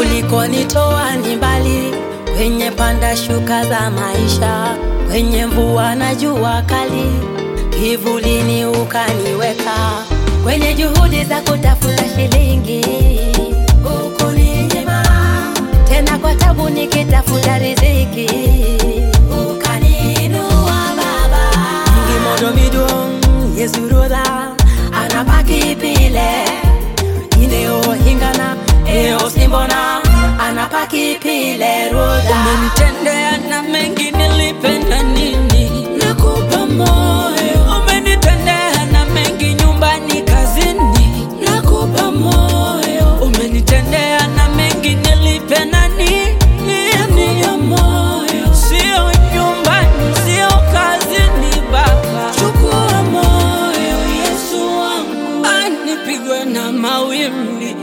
ulikonitoa ni mbali, kwenye panda shuka za maisha, kwenye mvua na jua kali, kivulini ukaniweka, kwenye juhudi za kutafuta shilingi ukuninyima, tena kwa tabu nikitafuta riziki ukaniinua Baba. Ngimodo midong yesuroda anapaki pile ineo hingana eo simbona anapaki pile roda Umenitendea na mengi nilipenda nini? nakupa moyo Umenitendea na mengi nyumbani, kazini. nakupa moyo Umenitendea na mengi nilipenda nini? nakupa moyo Sio nyumbani, sio kazini, Baba. chukua moyo Yesu wangu Ah, nipigwe na mawimbi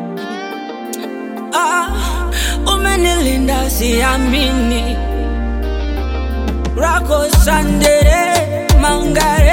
ah, umenilinda siamini rako sandere mangare